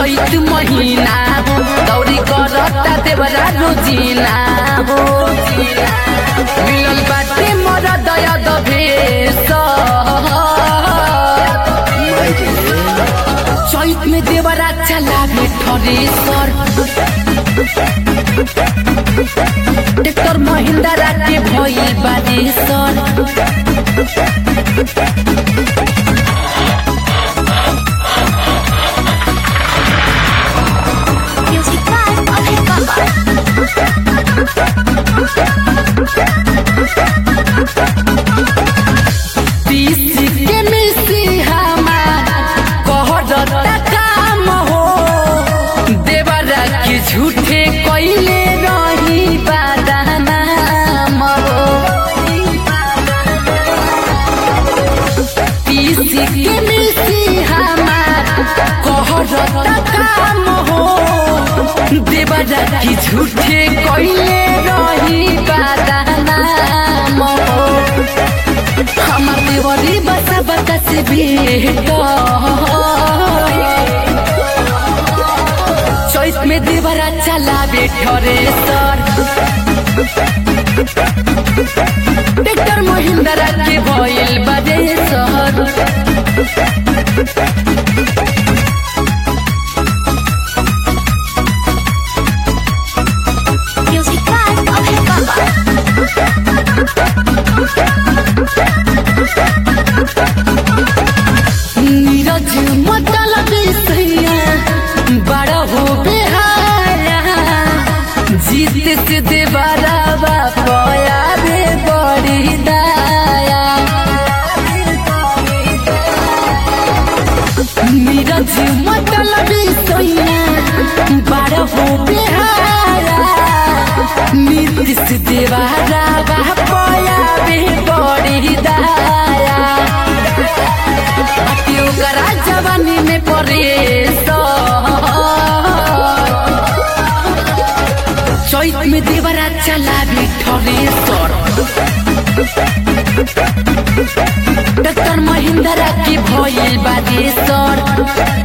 चैत महीना हो दौरी करता देवरा रोजीना हो मिलल बाटे मोर दया दभेश चैत में देवरा चलावे ठरेसर ट्रैक्टर महिंद्रा के भइल बारेसर Music by Abhay Baba. पीस के मिसी हमार कहरता काम हो देवरा के झूठे कइले रही बादानाम हो पीस के मिसी हमार कहरता काम हो देवरा के झूठे कइले रही बादानाम हो আমার দেবরি বাসা বাতাসে ভেট চৈত মে দেবরা চালাবে ঠরে সর ট্রেক্টর মহিন্দ্রা কে ভইল বাজে সর Music by Abhay Baba. Neeraj मतल बिसैया बड़ा हो बेहाया जीत से देवरा पया रे बड़ी दाया नीरज मतल बिसैया बड़ा हो बेहाया नीति से देवरा पया रे बड़ी दाया अटियो करा जवानी में परेश चैत में देवरा चलाबी ठरेसर डॉक्टर महिंद्रा की भइल बादेसर